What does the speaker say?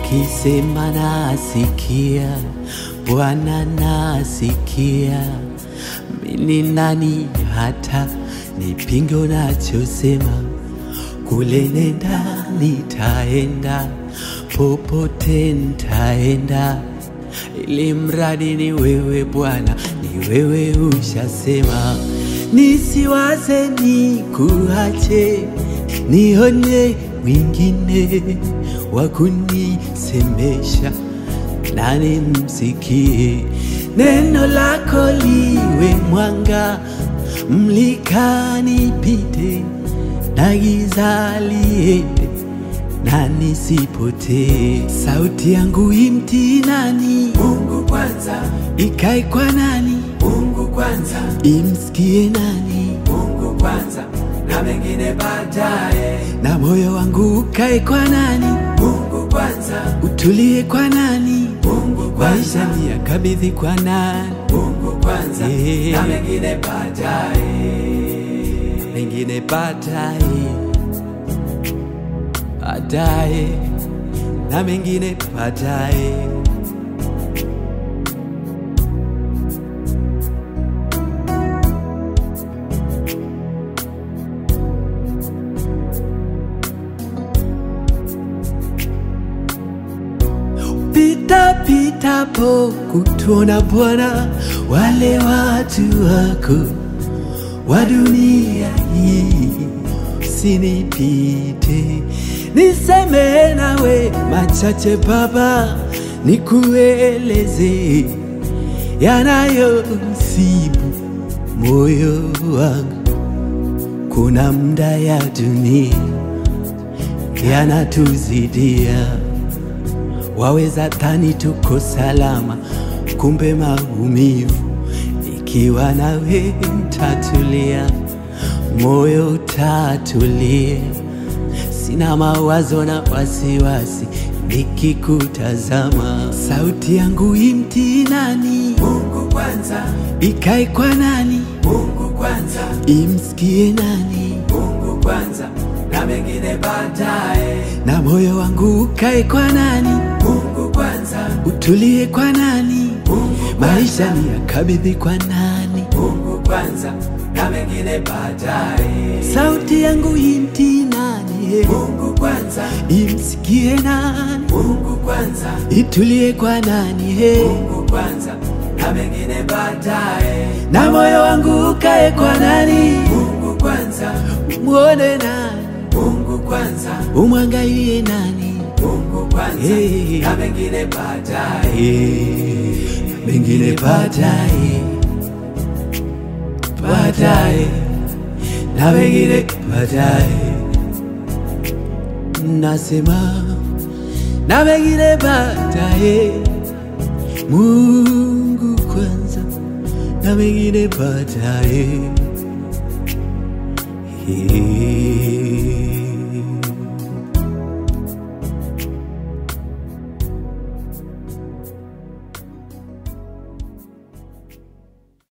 ukisema nasikia, Bwana nasikia. Mimi nani hata nipinge unachosema? Kule nenda, nitaenda, popote nitaenda, ili mradi ni wewe Bwana, ni wewe ushasema. Nisiwaze nikuache, nione mwingine wa kunisemesha, nani msikie neno lako liwe mwanga, mlika nipite na giza liende na nisipotee. Sauti yangu imtii nani? Mungu kwanza, Ikae kwa nani? Mungu kwanza, Imsikie nani? Mungu kwanza, na mengine baadaye. Na moyo wangu ukae kwa nani? Mungu kwanza, Utulie kwa nani? Mungu kwanza, Maisha ni yakabidhi kwa nani? Mungu kwanza, Eh. na mengine baadaye. Mengine baadaye, baadaye na mengine baadaye. Pita pita po kutuona Bwana, wale watu wako wa dunia hii, usinipite niseme nawe machache Baba, nikueleze yanayosibu moyo wangu. Kuna muda ya dunia yanatuzidia waweza dhani tuko salama, kumbe maumivu. Ikiwa nawe mtatulia, moyo utatulia, sina mawazo na wasiwasi nikikutazama. Sauti yangu imtii nani? Mungu kwanza, Ikae kwa nani? Mungu kwanza, Imsikie nani? Mungu kwanza, na mengine baadaye. Na moyo wangu ukae kwa nani? Mungu kwanza, Utulie kwa nani? Mungu Maisha kwanza, ni yakabidhi kwa nani? Mungu kwanza, na mengine baadaye. Sauti yangu imtii nani? Mungu kwanza, Imsikie nani? Mungu kwanza, Itulie kwa nani? He, Mungu kwanza, na mengine baadaye. na moyo wangu ukae kwa nani? Mungu kwanza, Muone nani? Mungu kwanza, Umwangalie nani? Mungu kwanza, Hey. na mengine baadaye. Eh, mengine baadaye, baadaye na mengine baadaye, nasema na mengine baadaye. Mungu kwanza na mengine baadaye. Eh.